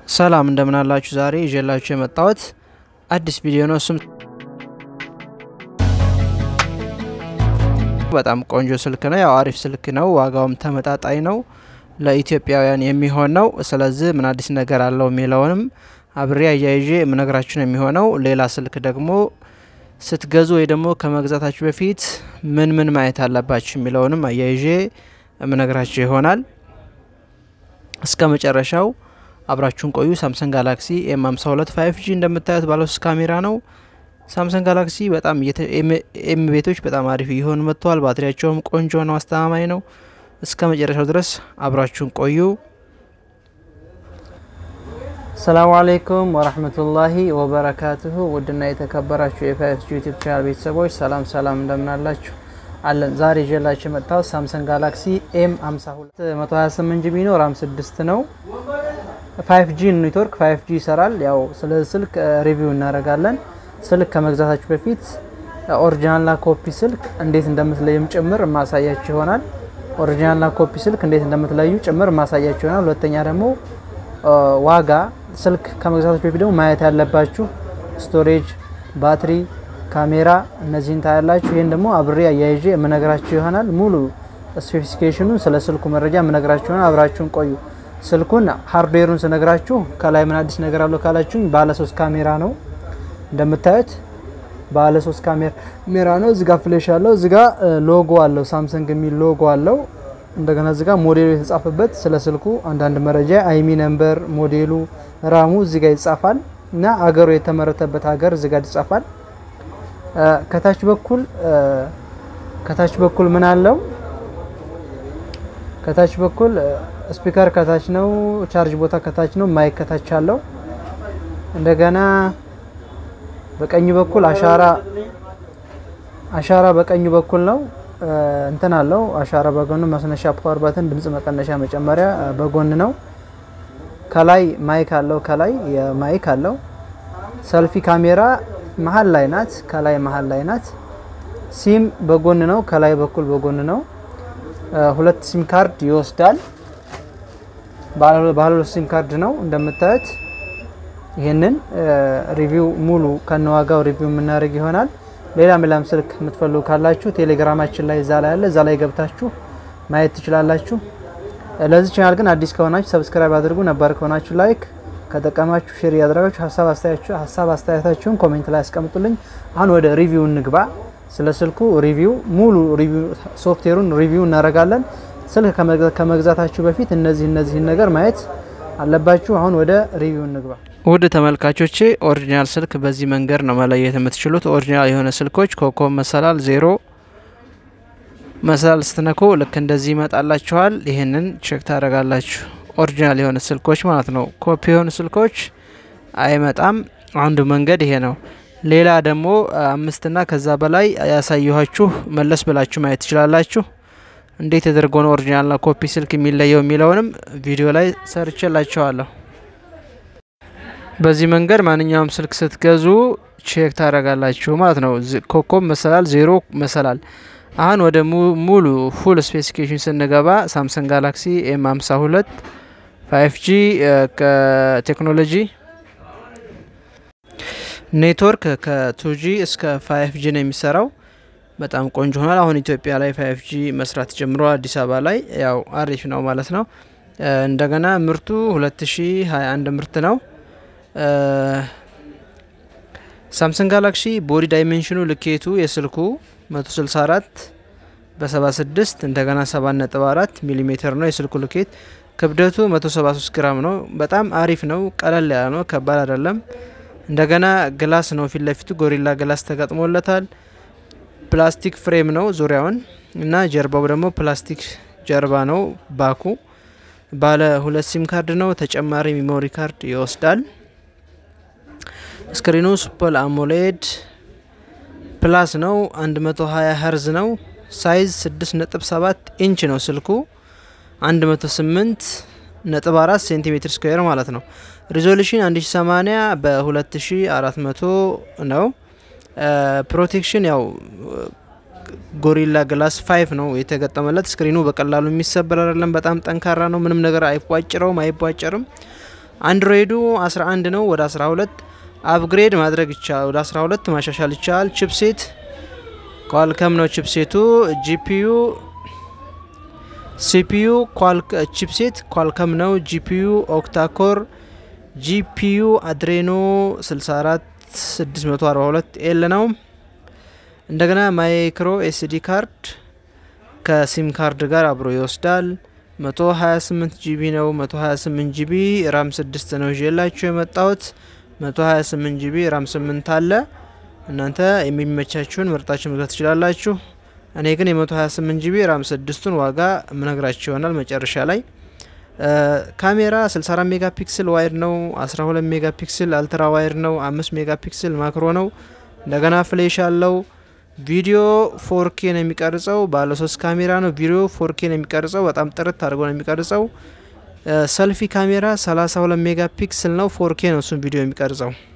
ሰላም እንደምን አላችሁ? ዛሬ ይዤላችሁ የመጣሁት አዲስ ቪዲዮ ነው። እሱም በጣም ቆንጆ ስልክ ነው። ያው አሪፍ ስልክ ነው። ዋጋውም ተመጣጣኝ ነው። ለኢትዮጵያውያን የሚሆን ነው። ስለዚህ ምን አዲስ ነገር አለው የሚለውንም አብሬ አያይዤ የምነግራችሁ ነው የሚሆነው። ሌላ ስልክ ደግሞ ስትገዙ ወይ ደግሞ ከመግዛታችሁ በፊት ምን ምን ማየት አለባችሁ የሚለውንም አያይዤ የምነግራችሁ ይሆናል። እስከ መጨረሻው አብራችሁን ቆዩ። ሳምሰንግ ጋላክሲ ኤም 52 ፋይቭ ጂ እንደምታዩት ባለሶስት ካሜራ ነው። ሳምሰንግ ጋላክሲ በጣም ኤም ቤቶች በጣም አሪፍ እየሆኑ መጥተዋል። ባትሪያቸውም ቆንጆ ነው፣ አስተማማኝ ነው። እስከ መጨረሻው ድረስ አብራችሁን ቆዩ። ሰላሙ አሌይኩም ወራህመቱላሂ ወበረካቱሁ። ውድና የተከበራችሁ የፋይቭ ጂ ዩቲዩብ ቻናል ቤተሰቦች ሰላም ሰላም፣ እንደምናላችሁ አለን። ዛሬ ይዤላችሁ የመጣሁት ሳምሰንግ ጋላክሲ ኤም 52 128 ጂቢ ነው፣ ራም 6 ነው። 5 ጂ ኔትወርክ 5 ጂ ይሰራል። ያው ስለ ስልክ ሪቪው እናደርጋለን። ስልክ ከመግዛታችሁ በፊት ኦሪጂናልና ኮፒ ስልክ እንዴት እንደምትለዩም ጭምር ማሳያችሁ ይሆናል። ኦሪጂናልና ኮፒ ስልክ እንዴት እንደምትለዩ ጭምር ማሳያችሁ ይሆናል። ሁለተኛ ደግሞ ዋጋ ስልክ ከመግዛታችሁ በፊት ደግሞ ማየት ያለባችሁ ስቶሬጅ፣ ባትሪ፣ ካሜራ እነዚህን ታያላችሁ። ይህን ደግሞ አብሬ አያይዤ የምነግራችሁ ይሆናል። ሙሉ ስፔሲፊኬሽኑን ስለ ስልኩ መረጃ የምነግራችሁ ይሆናል። አብራችሁን ቆዩ። ስልኩን ሃርድዌሩን ስነግራችሁ ከላይ ምን አዲስ ነገር አለው ካላችሁኝ ባለ ሶስት ካሜራ ነው እንደምታዩት ባለ ሶስት ካሜራ ነው። እዚጋ ፍሌሽ አለው። እዚጋ ሎጎ አለው ሳምሰንግ የሚል ሎጎ አለው። እንደገና እዚጋ ሞዴሉ የተጻፈበት ስለ ስልኩ አንዳንድ መረጃ አይሚ ነምበር፣ ሞዴሉ፣ ራሙ እዚጋ ይጻፋል እና አገሩ የተመረተበት ሀገር እዚጋ ይጻፋል። ከታች በኩል ከታች በኩል ምን አለው? ከታች በኩል ስፒከር ከታች ነው። ቻርጅ ቦታ ከታች ነው። ማይክ ከታች አለው። እንደገና በቀኝ በኩል አሻራ አሻራ በቀኝ በኩል ነው። እንትን አለው አሻራ በጎን ማስነሻ ፓወር ባተን ድምጽ መቀነሻ መጨመሪያ በጎን ነው። ከላይ ማይክ አለው። ከላይ የማይክ አለው። ሰልፊ ካሜራ መሀል ላይ ናት። ከላይ መሀል ላይ ናት። ሲም በጎን ነው። ከላይ በኩል በጎን ነው። ሁለት ሲም ካርድ ይወስዳል። ባለ ሁለት ሲም ካርድ ነው እንደምታዩት። ይህንን ሪቪው ሙሉ ከነዋጋው ሪቪው የምናደርግ ይሆናል። ሌላም ሌላም ስልክ የምትፈልጉ ካላችሁ ቴሌግራማችን ላይ እዛ ላይ አለ። እዛ ላይ ገብታችሁ ማየት ትችላላችሁ። ለዚህ ቻናል ግን አዲስ ከሆናችሁ ሰብስክራይብ አድርጉ። ነባር ከሆናችሁ ላይክ፣ ከጠቀማችሁ ሼር እያደረጋችሁ ሀሳብ አስተያየታችሁን ኮሜንት ላይ ያስቀምጡልኝ። አሁን ወደ ሪቪው እንግባ። ስለ ስልኩ ሪቪው ሙሉ ሶፍትዌሩን ሪቪው እናደርጋለን። ስልክ ከመግዛታችሁ በፊት እነዚህ እነዚህን ነገር ማየት አለባችሁ። አሁን ወደ ሪቪው እንግባ። ውድ ተመልካቾቼ ኦሪጂናል ስልክ በዚህ መንገድ ነው መለየት የምትችሉት። ኦሪጂናል የሆነ ስልኮች ኮከብ መሰላል ዜሮ መሰላል ስትነኩ ልክ እንደዚህ ይመጣላችኋል። ይህንን ቼክ ታደርጋላችሁ። ኦሪጂናል የሆነ ስልኮች ማለት ነው። ኮፒ የሆኑ ስልኮች አይመጣም። አንዱ መንገድ ይሄ ነው። ሌላ ደግሞ አምስትና ከዛ በላይ ያሳየኋችሁ መለስ ብላችሁ ማየት ትችላላችሁ። እንዴት ተደርጎ ነው ኦሪጂናልና ኮፒ ስልክ የሚለየው የሚለውንም ቪዲዮ ላይ ሰርቼላችኋለሁ። በዚህ መንገድ ማንኛውም ስልክ ስትገዙ ቼክ ታደርጋላችሁ ማለት ነው። ኮከብ መሰላል ዜሮ መሰላል። አሁን ወደ ሙሉ ፉል ስፔሲፊኬሽን ስንገባ ሳምሰንግ ጋላክሲ ኤም 52 5 ጂ ከቴክኖሎጂ ኔትወርክ ከቱጂ እስከ 5 ጂ ነው የሚሰራው። በጣም ቆንጆ ሆኗል። አሁን ኢትዮጵያ ላይ 5 ጂ መስራት ጀምሮ አዲስ አበባ ላይ ያው አሪፍ ነው ማለት ነው። እንደገና ምርቱ 2021 ምርት ነው። ሳምሰንግ ጋላክሲ ቦዲ ዳይሜንሽኑ ልኬቱ የስልኩ 164 በ76 እንደገና 7.4 ሚሊ ሜትር ነው የስልኩ ልኬት። ክብደቱ 173 ግራም ነው። በጣም አሪፍ ነው። ቀለል ያለ ነው። ከባድ አይደለም። እንደገና ግላስ ነው ፊት ለፊቱ ጎሪላ ግላስ ተገጥሞለታል። ፕላስቲክ ፍሬም ነው ዙሪያውን እና ጀርባው ደግሞ ፕላስቲክ ጀርባ ነው ባኩ። ባለ ሁለት ሲም ካርድ ነው። ተጨማሪ ሚሞሪ ካርድ ይወስዳል። ስክሪኑ ሱፐር አሞሌድ ፕላስ ነው። 120 ሄርዝ ነው። ሳይዝ 6.7 ኢንች ነው ስልኩ 108.4 ሴንቲሜትር ስኩዌር ማለት ነው። ሪዞሉሽን 1080 በ2400 ነው። ፕሮቴክሽን ያው ጎሪላ ግላስ ፋይቭ ነው የተገጠመለት። ስክሪኑ በቀላሉ የሚሰበር አይደለም። በጣም ጠንካራ ነው። ምንም ነገር አይቧጭረውም፣ አይቧጨርም። አንድሮይዱ 11 ነው፣ ወደ 12 አፕግሬድ ማድረግ ይቻላል። ወደ 12 ማሻሻል ይቻላል። ቺፕሴት ኳልከም ነው ቺፕሴቱ። ጂፒዩ ሲፒዩ ቺፕሴት ኳልከም ነው። ጂፒዩ ኦክታኮር ጂፒዩ አድሬኖ 64 642 ኤል ነው። እንደገና ማይክሮ ኤስዲ ካርድ ከሲም ካርድ ጋር አብሮ ይወስዳል። 128 ጂቢ ነው። 128 ጂቢ ራም 6 ነው ይዤላችሁ የመጣሁት። 128 ጂቢ ራም 8 አለ። እናንተ የሚመቻችሁን ምርጣችሁ መግዛት ትችላላችሁ። እኔ ግን የ128 ጂቢ ራም 6ቱን ዋጋ ምነግራችሁ ይሆናል መጨረሻ ላይ። ካሜራ 64 ሜጋ ፒክስል ዋይድ ነው። 12 ሜጋ ፒክስል አልትራ ዋይድ ነው። 5 ሜጋ ፒክስል ማክሮ ነው። እንደገና ፍሌሽ አለው። ቪዲዮ ፎርኬ ነው የሚቀርጸው። ባለ ሶስት ካሜራ ነው። ቪዲዮ ፎርኬ ነው የሚቀርጸው። በጣም ጥርት አድርጎ ነው የሚቀርጸው። ሰልፊ ካሜራ 32 ሜጋ ፒክስል ነው። ፎርኬ ነው እሱም ቪዲዮ የሚቀርጸው።